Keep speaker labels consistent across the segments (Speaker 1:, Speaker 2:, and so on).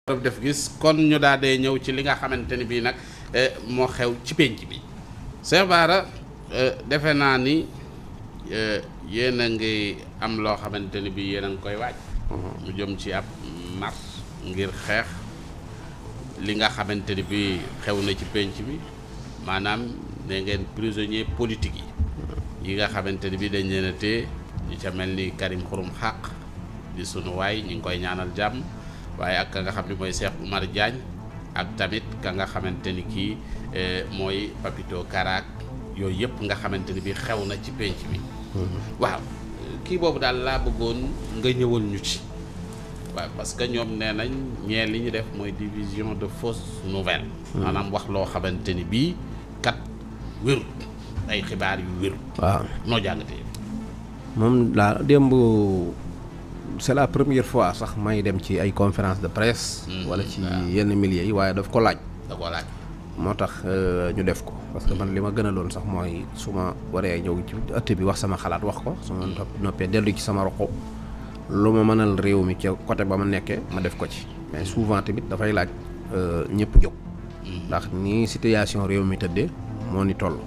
Speaker 1: def gis kon ñu daal dee ñëw ci li nga xamante ni bii nag moo xew ci pénc bi Cheikh Bara defe naa ni yéen a ngi am loo xamante ni bii yéen a ngi koy waaj mu jëm ci ab mars ngir xeex li nga xamante ni bii xew na ci pénc bi maanaam ne ngeen prisonnier politique yi yi nga xamante ni bii dañ leen a téye ñu ca mel ni Karim Xurum Xaq di sunu waay ñu ngi koy ñaanal jàmm waaye ak ka nga xam ne mooy Cheikh Oumar Diagne ak tamit ka nga xamante ni kii mooy Papito Karaak yooyu yëpp nga xamante ni bii xew na ci pénc bi waaw kii boobu daal laa bëggoon nga ñëwal ñu ci waaw parce que ñoom nee nañ ñee li ñu def mooy division de fausses nouvelles maanaam wax loo xamante ni bii kat wérut ay xibaar yu wérut
Speaker 2: waaw
Speaker 1: noo jàngatee
Speaker 2: moom laa démb c'est la première fois sax may dem ci ay conférence de presse wala ci yenn milieux yi waaye daf ko laaj
Speaker 1: da koo laaj
Speaker 2: moo tax ñu def ko parce que man li ma gën a loon sax mooy su ma waree ñëw ci ëtt bi wax sama xalaat wax ko su ma noppee dellu ci sama roqo lu ma mënal réew mi ca côté ba ma nekkee ma def ko ci mais souvent tamit dafay laaj ñëpp jóg ndax ni situation réew mi tëddee moo ni toll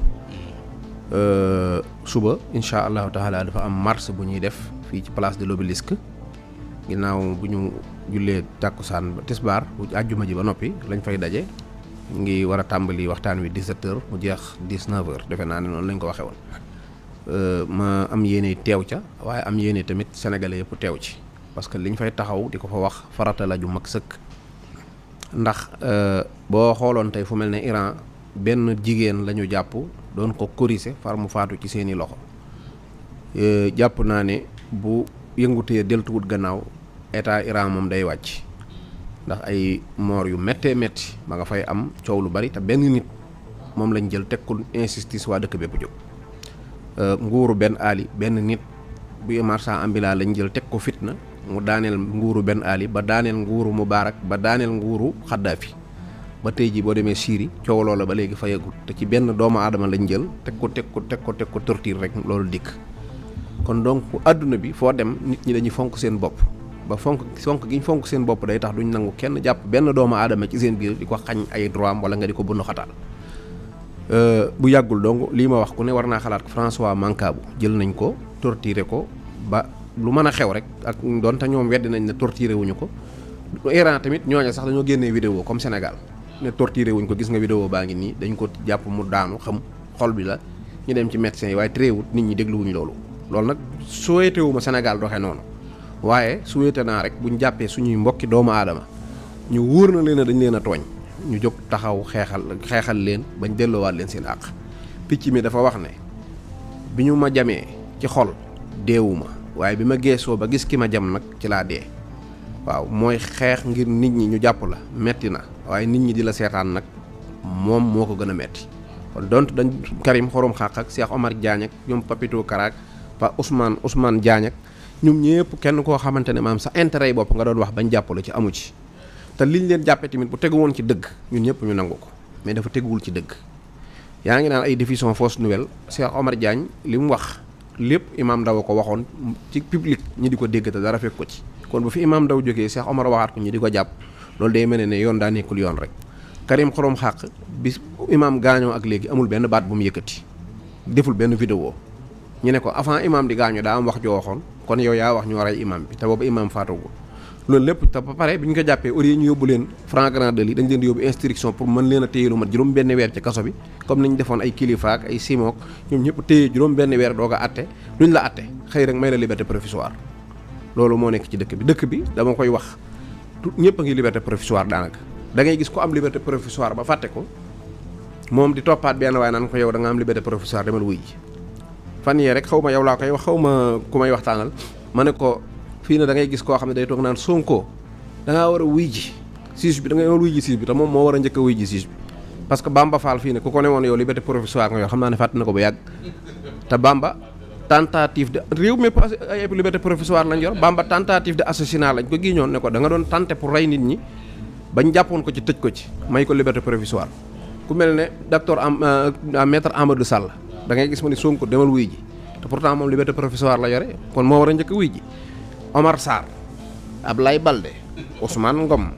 Speaker 2: suba incha allahu taala dafa am marche bu ñuy def fii ci place de l'obélisque ginnaaw bu ñu jullee tàkkusaan ba tisbaar bu àjjuma ji ba noppi lañ fay daje ñu ngi war a tàmbali waxtaan wi 17 heures mu jeex 19 heures defe naa ne noonu lañ ko waxee woon ma am yéene teew ca waaye am yéene tamit sénégalais yëpp teew ci parce que liñ fay taxaw di ko fa wax farata la ju mag sëkk ndax boo xooloon tey fu mel ne Iran benn jigéen la ñu jàpp doon ko corriger far mu faatu ci seeni loxo jàpp naa ne bu yëngutee deltuwut gannaaw état Iran moom day wàcc ndax ay moor yu méttee métti ma nga fay am coow lu bari te benn nit moom lañ jël teg ko insistance waa dëkk bépp jóg nguuru benn aali benn nit bu marchand ambulant lañ jël teg ko fitna mu daaneel nguuru benn aali ba daaneel nguuru Mubaarak ba daaneel nguuru Xaddaafi ba tey jii boo demee Syrie coow loola ba léegi fayagut te ci benn doomu aadama lañ jël teg ko teg ko teg ko teg ko torture rek loolu dikk kon donc àdduna bi foo dem nit ñi dañuy fonk seen bopp ba fonk fonk gi ñu fonk seen bopp day tax duñ nangu kenn jàpp benn doomu aadama ci seen biir di ko xañ ay droit am wala nga di ko bundu xataal bu yàggul donc lii ma wax ku ne war naa xalaat François Mancabou jël nañ ko torturer ko ba lu mën a xew rek ak doonte ñoom weddi nañ ne torturer wuñu ko Iran tamit ñooñu sax dañoo génnee vidéo comme Sénégal ne torturer wuñ ko gis nga vidéo baa ngi nii dañ ko jàpp mu daanu xam xol bi la ñu dem ci médecin yi waaye tréewut nit ñi dégluwuñ loolu loolu nag souhaité wu ma Sénégal doxee noonu waaye souhaité naa rek buñ jàppee suñuy mbokki doomu aadama ñu wóor na leen a dañ leen a tooñ ñu jóg taxaw xeexal xeexal leen bañ delloowaat leen seen àq picc mi dafa wax ne bi ñu ma jamee ci xol deewuma waaye bi ma geesoo ba gis ki ma jam nag ci laa dee waaw mooy xeex ngir nit ñi ñu jàpp la metti na waaye nit ñi di la seetaan nag moom moo ko gën a metti kon donc dañ Karim Xorom Xaq ak Cheikh Omar Diagne ak ñoom Papito Karaak pa Ousmane Ousmane Diagne ak ñoom ñëpp kenn koo xamante ne maam sa intérêt yi bopp nga doon wax bañ jàppale ci amu ci te liñ leen jàppee tamit bu tegu woon ci dëgg ñun ñëpp ñu nangu ko mais dafa teguwul ci dëgg yaa ngi naan ay diffusion fausse nouvelle Cheikh Omar Diagne li mu wax lépp Imam Ndaw ko waxoon ci public ñi di ko dégg te dara fekk ko ci kon bu fi Imam Ndaw jógee Cheikh Omar waxaat ko ñi di ko jàpp loolu day mel ne yoon daa nekkul yoon rek Karim Xorom Xaq bis Imam gaañoo ak léegi amul benn baat bu mu yëkkati deful benn vidéo ñu ne ko avant Imam di gaañoo daa am wax joo waxoon kon yow yaa wax ñoo rey Imam bi te boobu Imam faatagul loolu lépp te ba pare bi ñu ko jàppee au lieu ñu yóbbu leen flagrant délit dañ leen di yóbbu instruction pour mën leen a téye lu mat juróom benn weer ci kaso bi comme niñ defoon ay kilifa ak ay simook ñoom ñëpp téye juróom benn weer doog a atte luñ la atte xëy rek may la liberté provisoire loolu moo nekk ci dëkk bi dëkk bi dama koy wax ñëpp a ngi liberté provisoire daanaka da ngay gis ko am liberté provisoire ba fàtte ko moom di toppaat benn waaye naan ko yow da nga am liberté provisoire demal wuy ji fan yee rek xaw ma yow laa koy wax xaw ma ku may waxtaanal ma ne ko fii ne da ngay gis koo xam ne day toog naan Sonko da ngaa war a wuy ji siis bi da ngay war wuy ji siis bi te moom moo war a njëkk a wuy ji siis bi parce que Bamba Fall fii ne ku ko ne woon yow liberté provisoire nga yow xam naa ne fàtt na ko ba yàgg te Bamba tentative de réew mi passé ay liberté provisoire lañ yor Bamba tentative de assassinat lañ ko giiñoon ne ko da nga doon tenté pour rey nit ñi bañ jàppoon ko ci tëj ko ci may ko liberté provisoire ku mel ne docteur am maître Amadou Sall da ngay gis ma ni Sonko demal wuy ji te pourtant moom liberté provisoire la yore kon moo war a njëkk wuy ji Omar Sarr Ablaye Balde Ousmane Ngom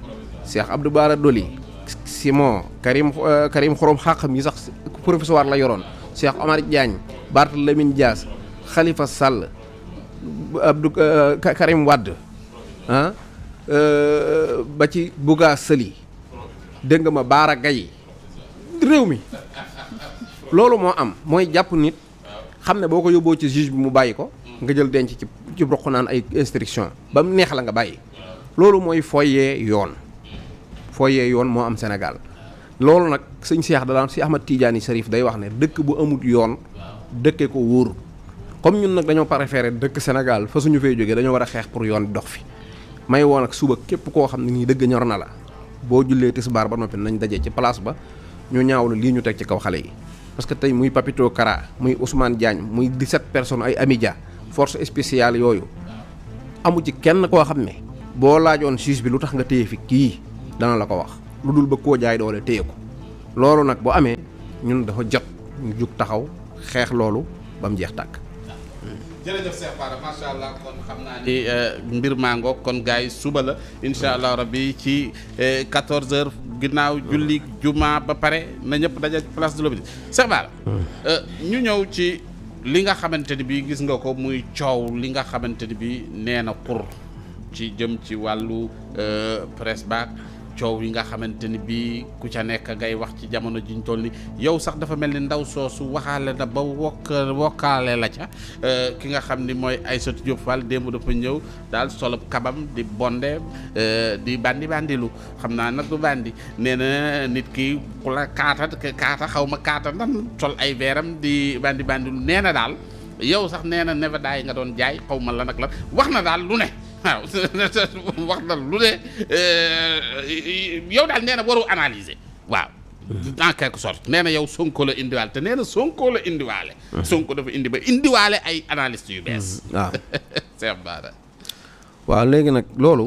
Speaker 2: Cheikh Abdou Bara Doli Simon Karim euh, Karim Xorom xàqam yi sax professeur la yoroon Cheikh Omar Diagne Barthélémy Dias Khalifa Sall Abdou euh, Ka- Karim Wade ah euh, ba ci Bouga Sëli dégg nga ma Baara Gaye réew mi loolu moo am mooy jàpp nit xam ne boo ko yóbboo ci juge bi mu bàyyi ko nga jël denc ci ci roq naan ay instruction ba mu neex la nga bàyyi loolu mooy foyee yoon foyee yoon moo am Sénégal loolu nag sëñ Cheikh da daan si Ahmad Tidiane Sarif day wax ne dëkk bu amut yoon dëkke ko wóorut comme ñun nag dañoo préféré dëkk Sénégal fa suñu fay jógee dañoo war a xeex pour yoon dox fi may woon ak suba képp koo xam ne nii dëgg ñor na la boo jullee tisbaar ba noppi nañ daje ci place ba ñu ñaawlu lii ñu teg ci kaw xale yi parce que tey muy Papito Kara muy Ousmane Diagne muy 17 personnes ay Amidia force spéciale yooyu amu ci kenn koo xam ne boo laajoon juge bi lu tax nga téye fi kii dana la ko wax lu dul ba koo jaay doole téye ko loolu nag bu amee ñun dafa jot ñu jug taxaw xeex loolu ba mu jeex tàkk.
Speaker 1: jërëjëf Cheikh Bara macha allah kon xam naa ni mbir maa ngoog kon gars yi suba la incha allah rabbi ci 14h ginnaaw julli juma ba pare na ñëpp daje place de l'Obélisque Cheikh Bara ñu ñëw ci li nga xamante ni bii gis nga ko muy coow li nga xamante ni bii nee na pour ci jëm ci wàllu presse baak coow yi nga xamante ni bii ku ca nekk ngay wax ci jamono jiñ toll ni yow sax dafa mel ni ndaw soosu waxaale na ba wokk wokkaale la ca ki nga xam ni mooy Aïssatou Diop Fall démb dafa ñëw daal solub kabam di bonde di bandi bandilu xam naa nag du bandi nee na nit ki ku la kaata kaata xaw ma kaata ndan sol ay veeram di bandi bandilu nee na daal yow sax nee na nevada yi nga doon jaay xaw ma la nag la wax na daal lu ne waaw wax na lu ne yow daal nee na waru analyser waaw en quelque sorte nee na yow Sonko la indiwaale te nee na Sonko la indiwaale Sonko dafa indi ba indiwaale ay analystes yu bees
Speaker 2: waaw
Speaker 1: Cheikh Bara
Speaker 2: waaw léegi nag loolu.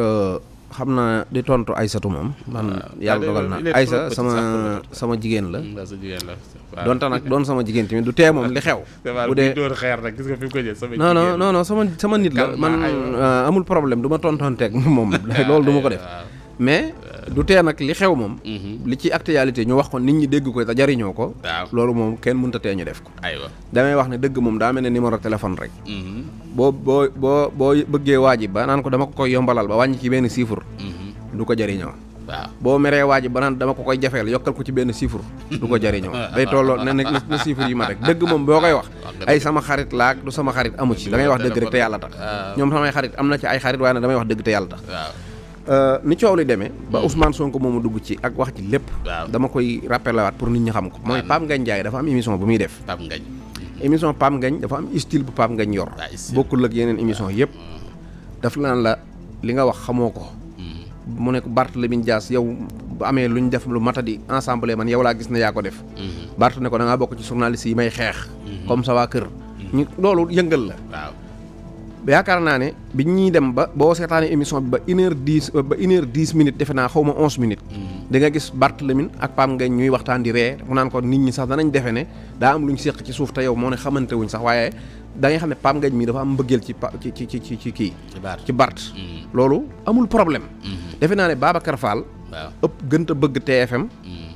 Speaker 2: xam naa di tontu Aysatu moom. man yàlla dogal na Aysa sama sama jigéen la.
Speaker 1: sa jigéen la
Speaker 2: donte nag doon sama jigéen tamit du tee moom li xew. bu dee
Speaker 1: dóor xeer nag gis nga fi mu ko jël sama
Speaker 2: non non non non sama sama nit la man amul problème du ma tontonteeg moom loolu du ma ko def mais du tee nag li xew moom li ci actualité ñu wax ko nit ñi dégg ko te jariñoo ko
Speaker 1: waaw
Speaker 2: loolu moom kenn mënta tee ñu def ko
Speaker 1: aywa
Speaker 2: damay wax ne dëgg moom daa mel ne numéro téléphone rek boo boo boo boo bëggee waaji ba naan ko dama ko koy yombalal ba wàññi ci benn chiffre du ko jariñoo
Speaker 1: waaw
Speaker 2: boo meree waaji ba naan dama ko koy jafeel yokkal ko ci benn chiffre du ko jariñoo day tolloo ne na na chiffre yi ma rek dëgg moom boo koy wax ay sama xarit laak du sama xarit amu ci da ngay wax dëgg rek te yàlla tax ñoom samay xarit am na ci ay xarit waaye nag damay wax dëgg te yàlla tax
Speaker 1: waaw
Speaker 2: ni coow li demee ba Ousmane Sonko moomu dugg ci ak wax ci lépp
Speaker 1: waaw
Speaker 2: dama koy rappelé waat pour nit ñi xam ko mooy Pape Ngagne Ndiaye dafa am émission bu muy def
Speaker 1: Pape Ngagne
Speaker 2: émission Pape Ngagne dafa am style bu Pape Ngagne yor
Speaker 1: Ah, style.
Speaker 2: bokkul ak yeneen émission yëpp daf la naan la li nga wax xamoo ko mu ne ko Barthélémy Dias yow bu amee lu ñu def lu matadi ensemble man yow laa gis ne yaa ko def Bart ne ko da ngaa bokk ci journaliste yi may xeex comme ça waa kër ñu loolu yëngal la
Speaker 1: waaw
Speaker 2: yaakaar naa ne bi ñuy dem ba boo seetaanee émission bi ba une heure dix ba une heure dix minutes defe naa xaw ma onze minutes da nga gis Barthélémy ak Pape Ngagne ñuy waxtaan di ree mu naan ko nit ñi sax danañ defe ne daa am lu ñu séq ci suuf te yow moo ne xamante wuñ sax waaye da ngay xam ne Pape Ngagne mii dafa am mbëggeel ci pa ci ci ci ci ci kii
Speaker 1: ci baar
Speaker 2: ci Bart loolu amul problème defe naa ne Babacar Fall
Speaker 1: waaw
Speaker 2: ëpp gënta bëgg TFM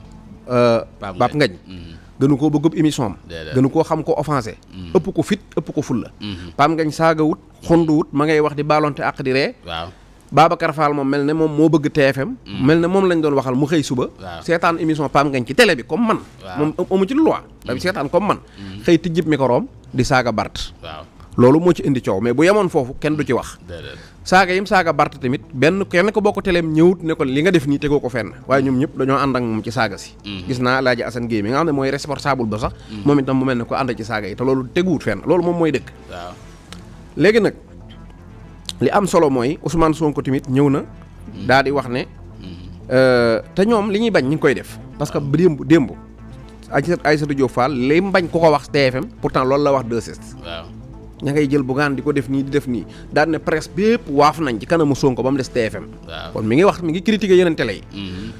Speaker 1: Pape
Speaker 2: Pape Ngagne gënu koo bëggub émission am
Speaker 1: Déedéet.
Speaker 2: gënu koo xam ko offensé ëpp ko fit ëpp ko fulla Pape Ngagne saaga wut xondu wut ma ngay wax di baalonte àq di ree
Speaker 1: waaw
Speaker 2: Babacar Fall moom mel ne moom moo bëgg TFM mel ne moom lañ doon waxal mu xëy suba
Speaker 1: Waaw.
Speaker 2: seetaan émission Pape Ngagne ci télé bi comme man
Speaker 1: Waaw.
Speaker 2: moom amu ci loi dafa seetaan comme man xëy tijjib microom di saaga Bart
Speaker 1: waaw
Speaker 2: loolu moo ci indi coow mais bu yemoon foofu kenn du ci wax
Speaker 1: déedéet
Speaker 2: saaga yim saaga Bart tamit benn kenn ko bokk teleem ñëwut ne ko li nga def nii tegoo ko fenn waaye ñoom ñëpp dañoo ànd ak moom ci saaga si gis naa Alaaji Assane Guèye mi nga xam ne mooy responsable ba sax moom itam mu mel ne ko ànd ci saaga yi te loolu teguwut fenn loolu moom mooy dëkk
Speaker 1: waaw
Speaker 2: léegi nag li am solo mooy Ousmane Sonko tamit ñëw na daal di wax ne euh, te ñoom li ñuy bañ ñu ngi koy def parce que démb démb Aïssatou Aïssatou Diop Fall li mu bañ ku ko wax TFM pourtant loolu la wax 2S
Speaker 1: waaw
Speaker 2: ña ngay jël bugaan di ko def nii di def nii daal ne presse bépp waaf nañ ci kanamu Sonko ba mu des TFM
Speaker 1: waaw
Speaker 2: kon mi ngi wax mi ngi critiquer yeneen télé yi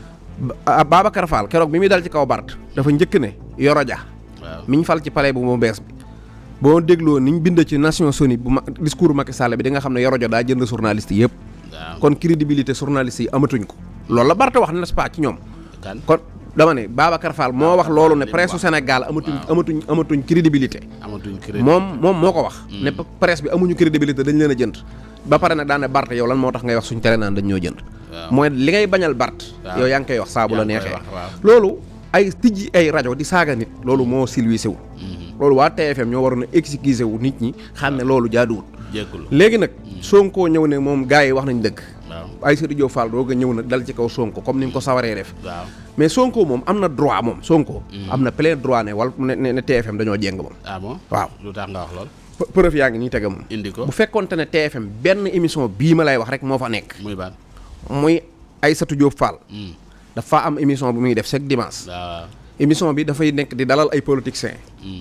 Speaker 2: Ba- Babacar Fall keroog bi muy dal ci kaw Bart dafa njëkk ne Yoro Dia
Speaker 1: waaw
Speaker 2: mi ñu fal ci palais bu mu bees bi boo dégloo ni ñu bind ci Nations Unies bu ma discours Macky Sall bi di nga xam ne Yoro Dia daa jënd journaliste yëpp
Speaker 1: waaw
Speaker 2: kon crédibilité journaliste yi amatuñ ko loolu la Barth wax n'est-ce pas ci ñoom
Speaker 1: kan
Speaker 2: kon dama ne Babacar Fall moo wax loolu ne
Speaker 1: li mu
Speaker 2: presse
Speaker 1: wax.
Speaker 2: su Sénégal amatuñ
Speaker 1: Waaw.
Speaker 2: amatuñ amatuñ crédibilité
Speaker 1: amatuñ crédit
Speaker 2: moom moom moo ko wax ne presse bi amuñu crédibilité dañ leen a jënd ba pare nag daan ne Barth yow lan moo tax ngay wax suñ tere naan dañ ñoo jënd
Speaker 1: Waaw.
Speaker 2: mooy li ngay bañal Barth
Speaker 1: Waaw.
Speaker 2: yow yaa ngi koy wax saa bu la
Speaker 1: Yaa ngi koy
Speaker 2: neexee
Speaker 1: wax, waaw.
Speaker 2: loolu ay tijji ay rajo di saaga nit loolu moo silwisé wu loolu waa TFM ñoo waroon a excuser wu nit ñi xam ne loolu jaaduwul
Speaker 1: jéggul
Speaker 2: léegi nag Sonko ñëw ne moom gars yi wax nañ dëgg
Speaker 1: waaw
Speaker 2: Aïssatou Diop Fall doog a ñëw nag dal ci kaw Sonko comme ni mu ko sawaree def
Speaker 1: waaw
Speaker 2: mais Sonko moom am na droit moom Sonko am na plein droit ne wal ne ne ne TFM dañoo jéng moom
Speaker 1: ah bon
Speaker 2: waaw
Speaker 1: lu tax nga wax lool
Speaker 2: P- preuve yaa ngi nii tege moom
Speaker 1: indi ko
Speaker 2: bu fekkonte ne TFM benn émission bii ma lay wax rek moo fa nekk
Speaker 1: muy ban
Speaker 2: muy Aïssatou Diop Fall
Speaker 1: Hmm.
Speaker 2: dafa am émission bu muy def chaque dimanche
Speaker 1: waaw
Speaker 2: émission bi dafay nekk di dalal ay politiciens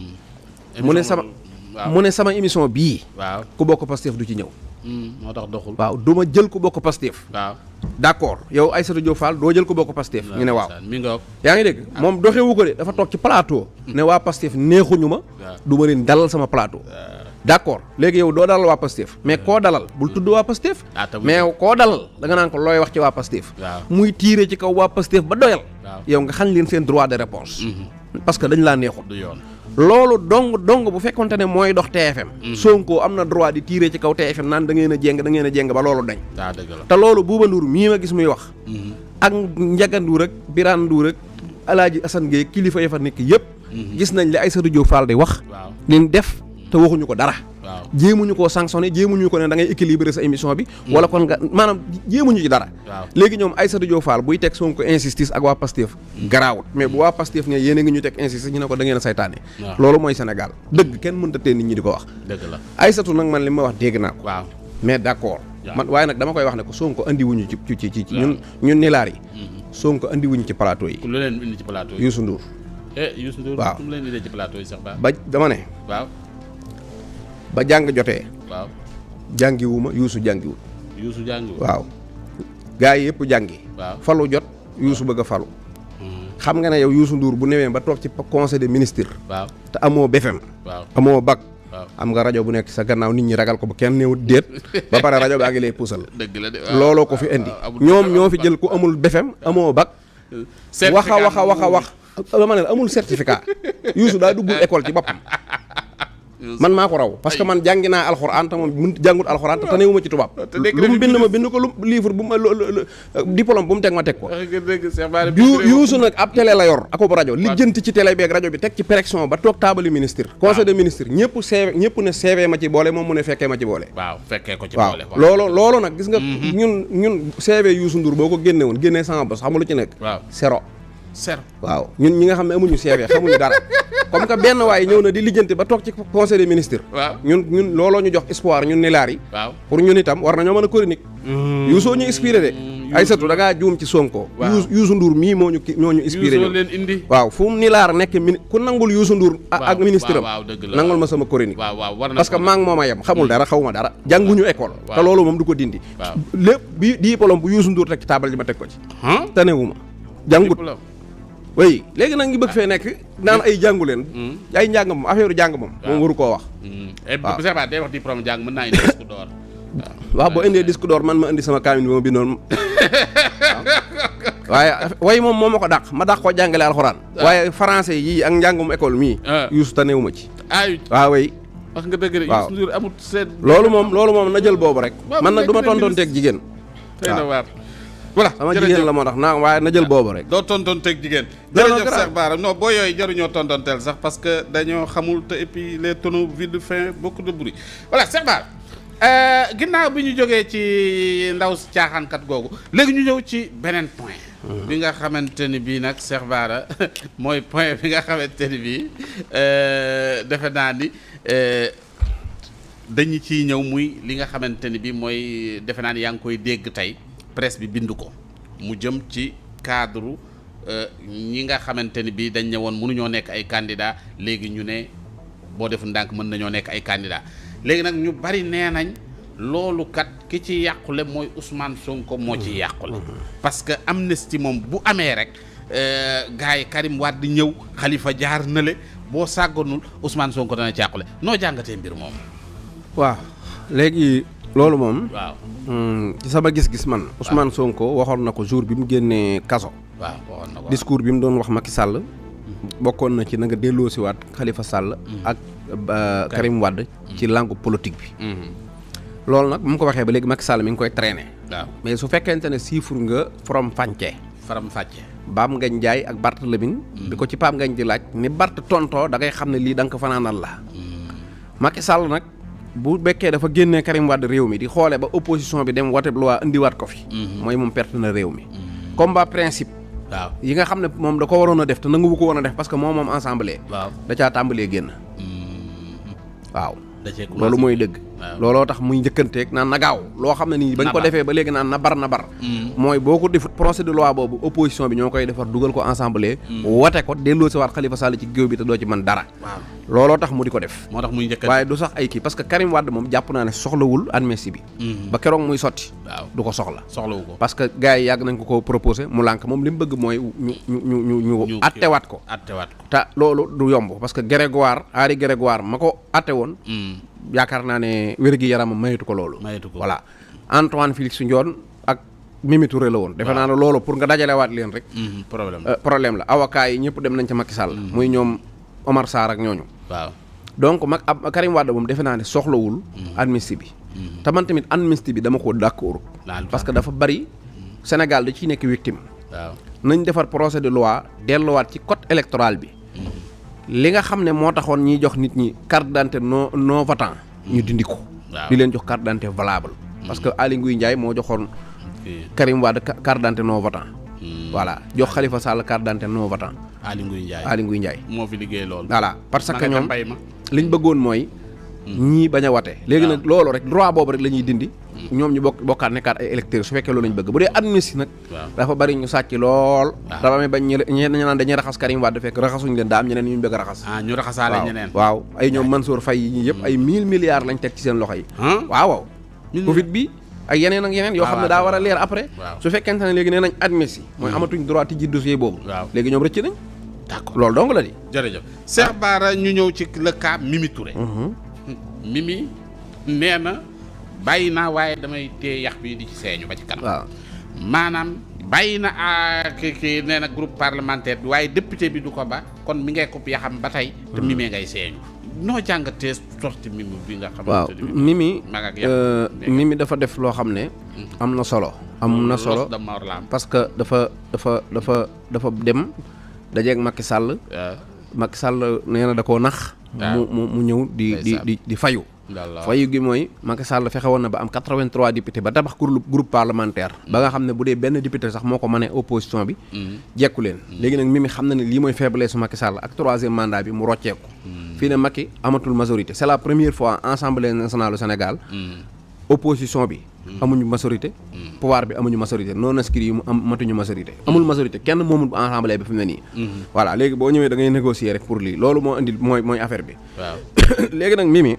Speaker 1: Hmm.
Speaker 2: mu ne
Speaker 1: Émission
Speaker 2: sama
Speaker 1: boobu- waaw
Speaker 2: mu ne sama émission bii
Speaker 1: waaw
Speaker 2: ku bokk Pastef du ci ñëw
Speaker 1: Hmm, moo tax doxul
Speaker 2: waaw du ma jël ku bokk Pastef
Speaker 1: waaw
Speaker 2: d'accord yow Aïssatou Diop Fall doo jël ku bokk Pastef ñu ne waaw
Speaker 1: mi ngoog
Speaker 2: yaa ngi dégg moom doxewu ko de dafa toog ci plateau ne waa Pastef neexuñu ma du ma leen dalal sama plateau d'accord léegi yow doo dalal waa Pastef mais koo dalal bul tudd waa Pastef
Speaker 1: Ah, te bu-
Speaker 2: mais koo dalal da nga naan ko looy wax ci waa Pastef
Speaker 1: Waaw.
Speaker 2: muy tiire ci kaw waa Pastef ba doyal
Speaker 1: Waaw.
Speaker 2: yow nga xañ leen seen droit de réponse parce que dañ laa neexul
Speaker 1: du yoon
Speaker 2: loolu dong dong bu fekkonte ne mooy dox TFM Sonko am na droit di tiire ci kaw TFM naan da ngeen a jéng da ngeen a jéng ba loolu dañ
Speaker 1: daa dëgg la
Speaker 2: te loolu Bouba Ndour mii ma gis muy wax ak Ndiaga Ndour ak Birane Ndour ak Alaaji Assane Gueye kilifa ya fa nekk yëpp gis nañ li Aïssatou Diop Fall di wax
Speaker 1: waaw
Speaker 2: liñ def te waxuñu ko dara
Speaker 1: waaw
Speaker 2: jéemuñu koo sanctionné jéemuñu ko ne da ngay équilibrer sa émission bi wala kon nga maanaam jéemuñu ci dara
Speaker 1: Waaw.
Speaker 2: léegi ñoom Aïssatou Diop Fall buy teg Sonko insistance ak waa Pastef garaawut mais bu waa Pastef ne yéen a ngi ñu teg insistance ñu ne ko da ngeen a saytaane
Speaker 1: Waaw.
Speaker 2: loolu mooy Sénégal dëgg kenn mënta tee nit ñi di ko wax
Speaker 1: dëgg la
Speaker 2: Aïssatou nag man li ma wax dégg naa ko
Speaker 1: waaw
Speaker 2: mais d'accord
Speaker 1: Waaw.
Speaker 2: man waaye nag dama koy wax ne ko Sonko andi wuñu ci ci ci ci ñun ñun nilaar yi Sonko andi wuñu ci plateau yi
Speaker 1: ku lu leen indi ci plateau yi
Speaker 2: Youssou Ndour
Speaker 1: eh Youssou Ndour
Speaker 2: Waaw.
Speaker 1: ku mu leen indee ci plateau yi sax ba
Speaker 2: ba dama ne
Speaker 1: waaw
Speaker 2: ba jàng jotee
Speaker 1: waaw
Speaker 2: jàngiwuma Youssou jàngiwul
Speaker 1: Youssou jàngiwul
Speaker 2: waaw gaa yi yëpp jàngi
Speaker 1: waaw
Speaker 2: falu jot Youssou bëgg a falu xam nga ne yow Youssou Ndour bu newee ba toog ci conseil des ministres
Speaker 1: waaw
Speaker 2: te amoo BFM
Speaker 1: waaw
Speaker 2: amoo bac
Speaker 1: waaw
Speaker 2: am nga rajo bu nekk sa gannaaw nit ñi ragal ko ba kenn néewut déet ba pare rajo baa ngi lay puusal
Speaker 1: dëgg la de waaw
Speaker 2: looloo ko fi indi
Speaker 1: waaw, amul-
Speaker 2: ñoom ñoo fi
Speaker 1: amul-
Speaker 2: jël ku amul BFM amoo bac
Speaker 1: certificat
Speaker 2: wax a wax a wax a wax dama ne la amul certificat Youssou daa duggul école ci boppam man maa ko raw parce que man jàngi naa alxuraan te moom mun jàngut alxuraan te tanewuma ci tubaab
Speaker 1: te nekk
Speaker 2: lu mu
Speaker 1: na
Speaker 2: bind ma bind ko lu livre bu ma lu- lu- lu- diplôme bu mu teg ma teg ko
Speaker 1: wax nga dëgg Cheikh Bara
Speaker 2: yu Youssou nag ab télé la yor ako rajo lijjanti ci télé bi ak rajo bi teg ci pression ba toog taabali ministre conseil des ministres ñëpp CV ñëpp ne CV ma ci boole moom mu ne fekkee ma ci boole
Speaker 1: waaw fekkee ko ci
Speaker 2: waaw
Speaker 1: boole
Speaker 2: loolu loolu nag gis nga ñun ñun CV Youssou Ndour boo ko génne woon génnee sama bos xamul lu ci nekk
Speaker 1: waaw
Speaker 2: zéro
Speaker 1: ser
Speaker 2: waaw ñun ñi nga xam ne amuñu CV xamuñu dara comme que benn waaye ñëw na di lijjanti ba toog ci conseil des ministres
Speaker 1: waaw
Speaker 2: ñun ñun looloo ñu jox espoir ñun nilaar yi
Speaker 1: waaw
Speaker 2: pour ñun itam war nañoo mën a chronique Youssou ñu inspiré de Aïssatou da ngaa juum ci Sonko
Speaker 1: Waaw.
Speaker 2: Youssou Youssou Ndour mii moo ñu ki moo ñu inspiré
Speaker 1: Youssou
Speaker 2: ñun
Speaker 1: leen indi
Speaker 2: waaw fu mu nilaar nekk mini ku nangul Youssou Ndour a-
Speaker 1: Waaw,
Speaker 2: ak ministre am
Speaker 1: waaw, waaw, dëgg la,
Speaker 2: nangul
Speaker 1: waaw.
Speaker 2: ma sama chronique
Speaker 1: waaw waaw war na
Speaker 2: parce que
Speaker 1: ko-
Speaker 2: maa ngi moom a yem xamul dara xawma dara jànguñu école te
Speaker 1: waaw.
Speaker 2: loolu moom du ko dindi
Speaker 1: Waaw.
Speaker 2: lépp bi diplôme bu Youssou Ndour teg ci taabal ji ma teg ko ci
Speaker 1: ah
Speaker 2: tanewuma jàngut
Speaker 1: diplôme
Speaker 2: oui léegi nag ngi bëgg fee nekk naan ay jàngu leen ay njàng moom affaire jàng moom moom waru koo wax
Speaker 1: Hmm. eh
Speaker 2: Waaw.
Speaker 1: Cheikh Bara day wax diplôme jàng mën naa indi disque d'or
Speaker 2: waaw boo indee disque d'or man ma indi sama kaamin bi ma bindoon waaw waaye way moom moo ma ko dàq ma dàq ko jàngale alxuraan waaye français yii ak njàngum école mii
Speaker 1: Ah.
Speaker 2: Youssou tanewuma ci
Speaker 1: ay
Speaker 2: waaw way
Speaker 1: wax nga dëgg de
Speaker 2: Waaw.
Speaker 1: Youssou Ndour amut seet
Speaker 2: loolu moom loolu moom na jël boobu rek
Speaker 1: Waaw,
Speaker 2: man nag du ma
Speaker 1: nekk na
Speaker 2: tontoon teeg jigéen
Speaker 1: tey na
Speaker 2: waaw.
Speaker 1: waar voilà
Speaker 2: sama
Speaker 1: jërëjëf.
Speaker 2: jigéen la moo tax naa waaye na jël boobu rek
Speaker 1: doo tontoon teg jigéen
Speaker 2: Non, non,
Speaker 1: jërëjëf
Speaker 2: grave.
Speaker 1: Cheikh Bara non boo yooyu jaruñoo tontoonteel sax parce que dañoo xamul te et puis les tonneaux vides fin beaucoup de bruit voilà Cheikh Bara euh, ginnaaw bi ñu jógee ci ndaw si caaxaankat googu léegi ñu ñëw ci beneen point bi nga xamante ni bii nag Cheikh Bara mooy point bi nga xamante ni bii euh, defe naa ni euh, dañu ciy ñëw muy li nga xamante ni bii mooy defe naa ni yaa ngi koy dégg tey presse bi bind ko mu jëm ci cadre euh, ñi nga xamante ni bii dañ ne woon mënuñoo nekk ay candidat léegi ñu ne boo defu ndànk mën nañoo nekk ay candidat léegi nag ñu bari nee nañ loolu kat ki ci yàqule mooy Ousmane Sonko moo ci yàqule parce que amnistie moom bu amee rek euh, gars yi Karim Wade di ñëw Khalifa jaar na le boo sàgganul Ousmane Sonko dana ci yàqule noo jàngatee mbir moom
Speaker 2: waaw léegi loolu moom
Speaker 1: waaw
Speaker 2: mm, ci sama gis-gis man Ousmane Sonko waxoon na ko jour bi mu génnee kaso
Speaker 1: waaw waxoon na ko
Speaker 2: discours bi mu doon wax Macky Sall bokkoon na ci na nga delloosiwaat Khalifa Sall ak euh, Karim Wade ci langue politique bi
Speaker 1: Mhm.
Speaker 2: loolu nag bu mu ko waxee ba léegi Macky Sall mi ngi koy traîner
Speaker 1: waaw
Speaker 2: mais su fekkente ne chiffre nga from fànce
Speaker 1: faram fàcce
Speaker 2: Baam Ngañ Njaay ak Bart Lamine bi ko ci Paam Ngañ di laaj ni Bart tontoo da ngay xam ne lii da nga ko fanaanal la Macky Sall nag bu bekkee dafa génnee Karim Wade réew mi di xoole ba opposition bi dem wote loi indiwaat ko fi mooy moom perte na réew mi combat principe
Speaker 1: waaw
Speaker 2: yi nga xam ne moom da ko waroon a def te nanguwu ko woon a def parce que moom moom ensemble
Speaker 1: waaw
Speaker 2: da caa tàmbalee génn waaw
Speaker 1: da cee commencé
Speaker 2: loolu mooy dëgg
Speaker 1: waaw.
Speaker 2: looloo tax muy njëkkanteeg naan na gaaw loo xam ne nii bañ ko
Speaker 1: Na bar.
Speaker 2: defee ba léegi naan na bar na bar mooy boo ko defut procès de loi boobu opposition bi ñoo koy defar dugal ko ensemble wote ko delloo si waat Khalifa Sall ci géew bi te doo ci mën dara
Speaker 1: waaw
Speaker 2: looloo tax mu di ko def
Speaker 1: moo tax muy njëkk
Speaker 2: waaye du sax ay kii parce que Karim Wade moom jàpp naa ne soxlawul amnistie bi ba keroog muy sotti
Speaker 1: waaw
Speaker 2: du ko soxla
Speaker 1: soxlawu ko
Speaker 2: parce que gars yi yàgg nañ ko ko proposé mu lànk moom li mu bëgg mooy ñu ñu ñu ñu ñu
Speaker 1: ñu
Speaker 2: attewaat ko
Speaker 1: attewaat ko
Speaker 2: te loolu du yomb parce que Grégoire Henri Grégoire ma ko atte woon
Speaker 1: Mm.
Speaker 2: yaakaar naa ne wér-gi-yaramam mayetu ko loolu
Speaker 1: Mayetu ko.
Speaker 2: voilà Antoine Félix Ndione ak Mimi Touré la woon defe naa ne loolu pour nga dajalewaat leen rek
Speaker 1: Mhm. problème
Speaker 2: euh, problème la avocat yi ñëpp dem nañ ca Macky Sall muy ñoom Omar Sarr ak ñooñu
Speaker 1: waaw
Speaker 2: donc mag ab Karim Wade moom defe naa ne soxlawul amnistie bi te man tamit amnistie bi dama ko d'accord
Speaker 1: laal
Speaker 2: parce que dafa bari Sénégal da ciy nekk victime
Speaker 1: waaw
Speaker 2: nañ defar procès de loi delluwaat ci code électoral bi li nga xam ne moo taxoon ñiy jox nit ñi carte d'identité non non votant ñu dindi ko
Speaker 1: waaw
Speaker 2: di leen jox carte d'identité valable parce que Aly Ngouille Ndiaye moo joxoon
Speaker 1: kii
Speaker 2: Karim Wade ca- carte d'identité non votant
Speaker 1: Hmm.
Speaker 2: voilà jox Khalifa Sall carte d'identité non votant
Speaker 1: Aly Ngouille Ndiaye
Speaker 2: Aly Ngouille Ndiaye
Speaker 1: moo fi liggéey loolu
Speaker 2: voilà parce
Speaker 1: ma
Speaker 2: que
Speaker 1: nga ca
Speaker 2: ñoom
Speaker 1: mbay ma
Speaker 2: liñ bëggoon mooy ñii bañ a wate léegi nag loolu rek droit boobu rek la ñuy dindi ñoom ñu bokk bokkaat nekkaat ay électeurs su fekkee loolu lañ bëgg bu dee amnistie nag
Speaker 1: waaw
Speaker 2: dafa bari ñu sàcc lool
Speaker 1: waaw.
Speaker 2: dafa amee bañ ñe ñe ñu naan dañuy raxas Karim Wade fekk raxasuñ leen daa am ñeneen ñu ñu bëgg a raxas
Speaker 1: ah ñu raxasaale
Speaker 2: waaw
Speaker 1: ñeneen
Speaker 2: waaw ay ñoom Mansour Faye yi yëpp ay mille milliards lañ teg ci seen loxo yi
Speaker 1: ah
Speaker 2: waaw waaw
Speaker 1: Mille
Speaker 2: Covid bi ak yeneen ak yeneen yoo
Speaker 1: waaw
Speaker 2: xam ne
Speaker 1: waaw,
Speaker 2: daa war a leer après
Speaker 1: waaw.
Speaker 2: su fekkente ne léegi nee nañ amnistie mooy amatuñ droit tijji dossier boobu
Speaker 1: waaw
Speaker 2: léegi ñoom rëcc nañ
Speaker 1: d'accord
Speaker 2: loolu dong la di
Speaker 1: jërëjëf Cheikh Bara ñu ñëw ci le cas Mimi Touré Mimi nee na bàyyi naa waaye damay téye yax bi di ci seeñu ba ci kanam
Speaker 2: waaw
Speaker 1: maanaam bàyyi na ah, ki ki nee na groupe parlementaire bi waaye député bi du ko ba kon mi ngay ko yaxam ba tey te Mimi ngay seeñu noo jàngatee sorti Mimi bi nga
Speaker 2: waaw
Speaker 1: xamante ni
Speaker 2: Mimi
Speaker 1: mag ak yàq
Speaker 2: euh,
Speaker 1: léegi.
Speaker 2: Mimi dafa def loo xam ne am na solo am na solo
Speaker 1: Los de Mor la am
Speaker 2: parce que dafa dafa dafa dafa dem dajeeg Macky Sall
Speaker 1: waaw
Speaker 2: Macky Sall nee na da koo nax mu mu mu ñëw di di
Speaker 1: Ndeysaan.
Speaker 2: di di fayu
Speaker 1: Yàlla.
Speaker 2: fayu gi mooy Macky Sall fexe woon na ba am 83 députés ba tabax groupe groupe parlementaire ba nga xam ne bu dee benn député sax moo ko mënee opposition bi jekku leen léegi nag Mimi xam na ne lii mooy faiblesse su Macky Sall ak troisième mandat bi mu rocceeku fii ne Macky amatul majorité c'est la première fois Assemblée nationale du Sénégal opposition bi amuñu majorité pouvoir bi amuñu majorité non inscrits yi mu am matuñu majorité amul majorité kenn moomul assemblée bi fi mu ne nii voilà léegi boo ñëwee da ngay négocier rek pour lii loolu moo indi mooy mooy affaire bi
Speaker 1: waaw
Speaker 2: léegi nag Mimi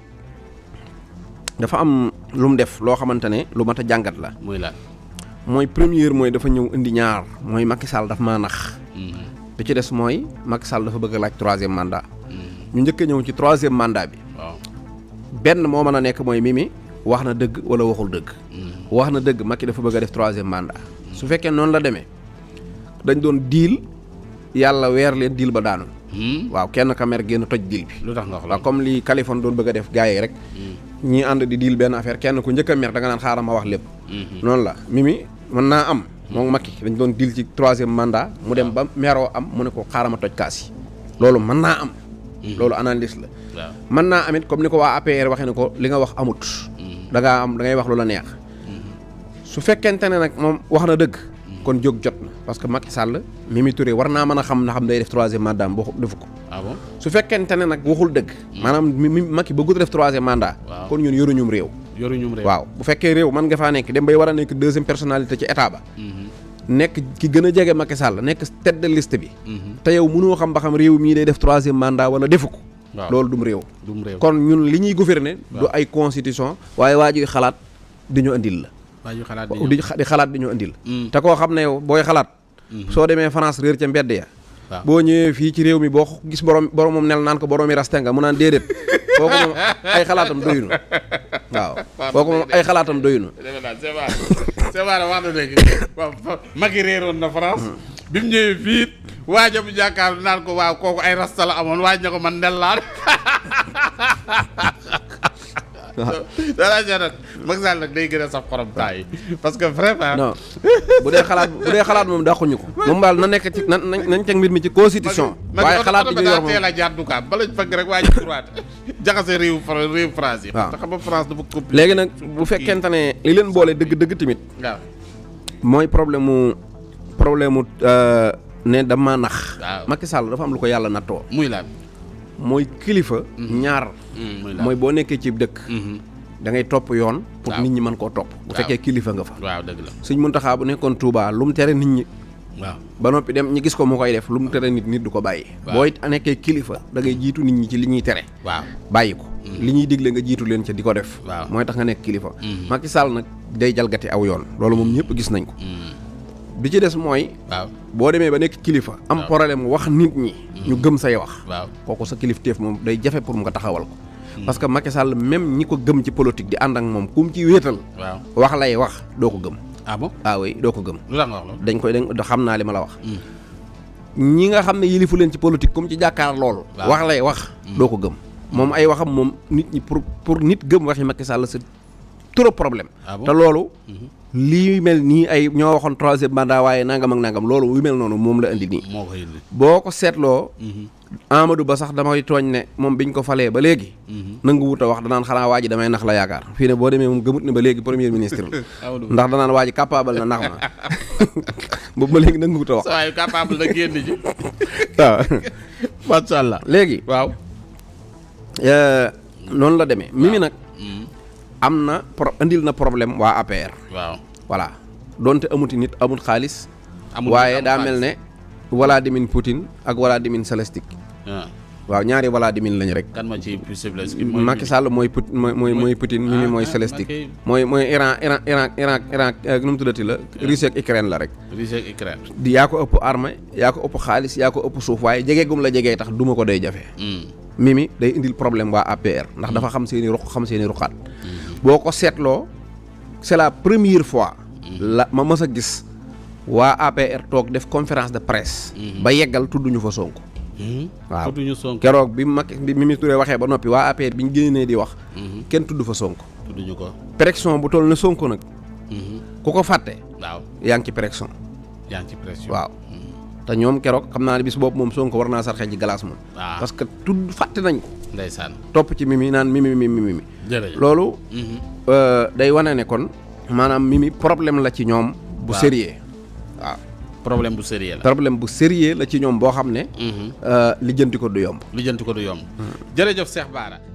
Speaker 2: dafa am lu mu def loo xamante ne lu mat a jàngat la
Speaker 1: muy la
Speaker 2: mooy première mooy dafa ñëw indi ñaar mooy Macky Sall daf maa nax bi ci des mooy Macky Sall dafa bëgg a laaj troisième mandat ñu njëkk a ñëw ci troisième mandat bi
Speaker 1: waaw
Speaker 2: benn moo mën a nekk mooy Mimi wax na dëgg wala waxul dëgg wax na dëgg Macky dafa bëgg a def troisième mandat su fekkee noonu la demee dañ doon diil yàlla weer leen diil ba daanu waaw kenn ka mer génn toj diil bi
Speaker 1: lu tax nga wax
Speaker 2: waaw
Speaker 1: loolu
Speaker 2: comme li Kaliphone doon bëgg a def gars yi rek ñii ànd di diil benn affaire kenn ku njëkk a mer da nga naan xaaral ma wax lépp noonu la Mimi mën naa am moom Macky dañ doon diil ci troisième mandat mu dem ba meroo am mu ne ko xaaral ma toj kaas yi loolu mën naa am loolu analyse la
Speaker 1: waaw
Speaker 2: mën naa amit comme ni ko waa APR waxee ne ko li nga wax amut da ngaa am da ngay wax lu la neex su fekkente ne nag moom wax na dëgg kon jóg jot na parce que Macky Sall Mimi Touré war naa mën a xam na xam day def troisième mandat am boo defu ko
Speaker 1: ah bon
Speaker 2: su fekkente ne nag waxul dëgg maanaam mi mi Macky bëggut a def troisième mandat
Speaker 1: Waaw.
Speaker 2: kon ñun yoruñum réew
Speaker 1: yoruñum réew
Speaker 2: waaw bu fekkee réew mën nga faa nekk dem bay war a nekk deuxième personnalité ci état ba nekk ki gën a jege Macky Sall nekk tête de liste bi te yow mënoo xam ba xam réew mii day def troisième mandat wala defu ko
Speaker 1: waaw
Speaker 2: loolu dum réew
Speaker 1: dum réew
Speaker 2: kon ñun li ñuy gouverner du ay constitution waaye waa ji xalaat di ñu indil la
Speaker 1: waa ju xalaat
Speaker 2: di di xalaat di ñu indil
Speaker 1: Mm.
Speaker 2: te koo xam ne yow booy xalaat soo demee France réer ca mbedd ya
Speaker 1: waaw
Speaker 2: boo ñëwee fii ci réew mi boo gis borom borom moom nel naan ko boroomi raste nga mu naan déedéet kooku moom ay xalaatam doyunu waaw kooku moom ay xalaatam doyunu
Speaker 1: defe naa c'est vrai c'est vrai wax na léegi waaw Macky réeroon na France bi mu ñëwee fii waaja bu jàkkaar naan ko waaw kooku ay rasta la amoon waaj na ko man ndellaan danaa seet nag Macky Sall nag day gën a saf xorom temps yi parce que vraiment
Speaker 2: non bu dee xalaat bu dee xalaat moom dàquñu ko moom daal na nekk ci na nañ nañ teg mbir mi ci constitution waaye xalaat yi ñu yor
Speaker 1: daa teel
Speaker 2: moom
Speaker 1: a jaar dukaan bala fekk rek waa ji droit jaxase réew Fra- réew France yi
Speaker 2: waaw
Speaker 1: te xam nga France dafa compliqué
Speaker 2: léegi nag bu fekkente ne li leen boole dëgg-dëgg tamit
Speaker 1: waaw
Speaker 2: mooy problème mu problème mu euh, ne dama nax
Speaker 1: Waaw.
Speaker 2: Macky Sall dafa am lu ko yàlla nattoo
Speaker 1: muy lan
Speaker 2: mooy kilifa ñaar
Speaker 1: muy lan
Speaker 2: mooy boo nekkee ci dëkk da ngay topp yoon pour
Speaker 1: Waaw.
Speaker 2: nit ñi mën koo topp bu
Speaker 1: Waaw.
Speaker 2: fekkee kilifa nga fa
Speaker 1: waaw dëgg la
Speaker 2: Sëñ Muntaxa bu nekkoon Touba lu mu tere nit ñi
Speaker 1: waaw
Speaker 2: ba noppi dem ñi gis ko mu koy def lu mu tere nit nit du ko bàyyi
Speaker 1: Waaw.
Speaker 2: booy nekkee kilifa da ngay jiitu nit ñi ci li ñuy tere
Speaker 1: waaw
Speaker 2: bàyyi ko li ñuy digle nga jiitu leen ca di ko def
Speaker 1: Waaw.
Speaker 2: mooy tax nga nekk kilifa
Speaker 1: Mhm.
Speaker 2: Macky Sall nag day jalgati aw yoon loolu moom ñëpp gis nañ ko bi ci des mooy
Speaker 1: waaw
Speaker 2: boo demee ba nekk kilifa am
Speaker 1: Waaw.
Speaker 2: problème wax nit ñi ñu gëm say wax
Speaker 1: waaw
Speaker 2: kooku sa kilifteef moom day jafe pour mu nga taxawal ko parce que Macky Sall même ñi ko gëm ci politique di ànd ak moom ku mu ci wéetal
Speaker 1: waaw
Speaker 2: wax lay wax doo ko gëm
Speaker 1: ah bon
Speaker 2: ah oui doo ko gëm
Speaker 1: lu tax nga wax loolu
Speaker 2: dañ koy dañ xam naa li ma la wax ñi nga xam ne yilifu leen ci politique comme ci jàkkaar loolu
Speaker 1: Waaw.
Speaker 2: wax lay wax doo ko gëm moom ay waxam moom nit ñi pour pour nit gëm waxi Macky Sall c'est trop problème
Speaker 1: Ah bon
Speaker 2: te loolu lii mel nii ay ñoo waxoon troisième mandat waaye nangam ak nangam loolu yu mel noonu moom la indi nii
Speaker 1: moo ko indi
Speaker 2: boo ko seetloo Amadou Ba sax damay tooñ ne moom biñ ko falee ba léegi nangu wut a wax danaan xanaa waa ji damay nax la yaakaar fii ne boo demee moom gëmut ne ba léegi premier ministre la
Speaker 1: Amadou Ba.
Speaker 2: ndax danaan waa ji capable na nax ma boobu ba léegi nangu wut a wax
Speaker 1: sa waayu capable na génn ji
Speaker 2: waaw
Speaker 1: macha allah
Speaker 2: léegi
Speaker 1: waaw
Speaker 2: euh, noonu la demee Mimi nag
Speaker 1: Mm.
Speaker 2: am na pro indil na problème waa APR
Speaker 1: waaw
Speaker 2: voilà donte amuti nit amut xaalis
Speaker 1: Amul
Speaker 2: waaye
Speaker 1: amul
Speaker 2: daa
Speaker 1: xaalis.
Speaker 2: mel ne Vladimir Poutine ak Vladimir Zelensky
Speaker 1: ah
Speaker 2: waaw ñaari Vladimir lañu rek
Speaker 1: kan ma ci possible
Speaker 2: Macky Sall mooy Pout mooy mooy mooy Poutine Mimi
Speaker 1: ah,
Speaker 2: mooy
Speaker 1: ah,
Speaker 2: Zelensky
Speaker 1: Macky-
Speaker 2: mooy mooy Iran Iran Iran Iran Iran eh, nu mu tuddati la Russie ak Ukraine la rek
Speaker 1: Russie ak Ukraine
Speaker 2: di yaa ko ëpp armée yaa ko ëpp xaalis yaa ko ëpp suuf waaye jege gum la jegee tax duma ko day jafe
Speaker 1: Mm.
Speaker 2: Mimi day indil problème waa APR ndax dafa xam seeni ruq xam seeni ruqaat boo ko seetloo c'est la première fois la ma mës a gis waa APR toog def conférence de presse ba yeggal tudduñu fa Sonko
Speaker 1: Mm.
Speaker 2: waaw
Speaker 1: tudduñu Sonko
Speaker 2: keroog bi Macky bi Mimi Touré waxee ba noppi waa APR bi ñu génnee di wax kenn tudd fa Sonko
Speaker 1: tudduñu ko
Speaker 2: pression bu toll ne Sonko nag
Speaker 1: Mhm.
Speaker 2: ku ko fàtte
Speaker 1: waaw
Speaker 2: yaa ngi ci pression
Speaker 1: yaa ngi ci pression
Speaker 2: waaw te ñoom keroog xam naa ne bis boobu moom Sonko war naa sarxe ji glace moom
Speaker 1: waaw
Speaker 2: parce que tudd fàtte nañ ko
Speaker 1: ndeysaan
Speaker 2: topp ci Mimi naan Mimi Mimi Mimi
Speaker 1: jërëjëf
Speaker 2: loolu
Speaker 1: Mhm.
Speaker 2: euh, day wane ne kon maanaam Mimi problème la ci ñoom bu
Speaker 1: Waaw.
Speaker 2: sérieux waaw
Speaker 1: problème bu sérieux la
Speaker 2: problème bu sérieux la ci ñoom boo xam ne
Speaker 1: Mhm.
Speaker 2: euh, lijjanti ko du yomb
Speaker 1: lijjanti ko du yomb jërëjëf Cheikh Bara